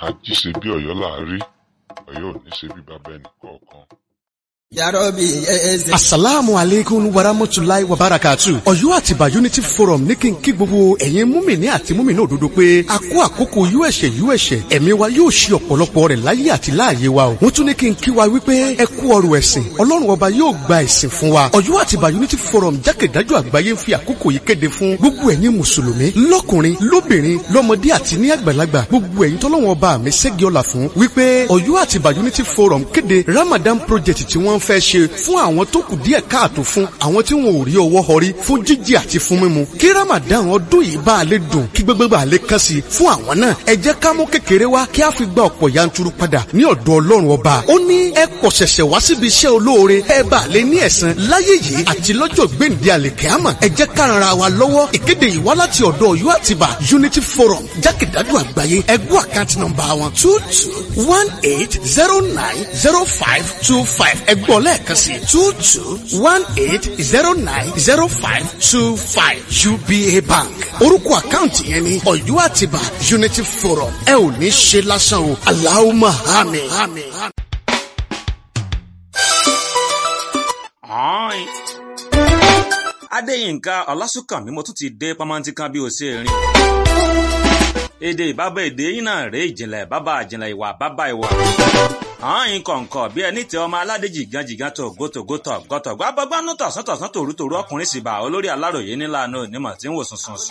àjíṣe bí ọ̀yọ́ là á rí ọ̀yọ́ ò ní ṣe bí bàbá ẹnì kọ̀ọ̀kan. yarobi eze. asalaamu aleykum warahmatulahi wabarakatu. ọ̀yọ́ àtìbà unity forum ní kí n kí gbogbo ẹ̀yin múmìnì àti múmìnì òdodo pé a kó àkókò uẹ̀ṣẹ̀ uẹ̀ṣẹ̀ ẹ̀mí wa yóò ṣe ọ̀pọ̀lọpọ̀ rẹ̀ láyé àti láàyè wa o. wọ́n tún ní kí n kí wa wípé ẹ kú ọrọ̀ ẹ̀sìn ọlọ́run ọba yóò gba ẹ̀sìn fún wa. ọ̀yọ́ àtìbà unity forum jákèjádò àgbáyé ń fi àkókò yìí kéde fún gbogbo ẹ̀yin mùsùlùmí lọ́kùnrin lóbìnrin lọ́mọdé àti ní àgbàlagbà gbogbo ẹ̀yin tọ́lọ́run ọba mi ṣẹ́gi ọ̀la fún wípé ọ̀yọ́ àtìbà unity forum kéde ramadan project tí wọ́n fẹ́ ṣe fún àwọn tó kù díẹ̀ káàtó fún àwọn tí wọn ò rí ọwọ́ họrí fún jíjẹ àti fún mímu kí ramadan ọdún yìí bá a lè dùn kí gbogbo bá a lè kàn sí fún àwọn náà ẹ jẹ́ ká mú kékeré wá kí a fi gba ọ̀pọ̀ yanturu padà ní ọ̀dọ̀ ọlọ́run ọba ó ní ẹ kọ̀ ṣẹ̀ṣẹ̀ wá síbi iṣẹ́ olóore ẹ bá a lè ní ẹ̀san láyé yìí àti lọ́jọ́ gbèǹde àlèkẹ́àmọ̀ ẹ jẹ́ ká ran ara wa lọ́wọ́ ìkéde yìí wá láti ọ̀dọ̀ ọ̀yọ́ àtibá unity forum jákèjádò àgbáyé ẹgbẹ́ àkáǹtì nọ́mbà wọn two two one eight zero nine zero five two five ẹgbọ́n lẹ́ẹ̀kan sí two two one eight zero nine zero five two five uba bank orúkọ àkáǹtì yẹn ni ọ̀yọ́ àtibá unity forum ẹ ò ní ṣe lásán o aláwọ̀ àmín. Ọ̀ọ́ìn. Adéyínká Ọlásùnkànmí mo tún ti dé pamọ́ntí kan bí o ṣe rìn. Èdè ìbábá èdè yín náà rèé ìjìnlẹ̀ bábà ìjìnlẹ̀ ìwà bábà ìwà. Ọ̀ọ́ìn kọ̀ǹkọ̀ bí ẹni tẹ ọmọ aládé jìgàn jìgàn tó gótógótó gọ́tọ̀gbọ́ abọ́gbánú tọ̀sán tọ̀sán tòrútòrú ọkùnrin sì bá olórí aláròyé nílànà onímọ̀ tí ń wò sùn sùn sùn.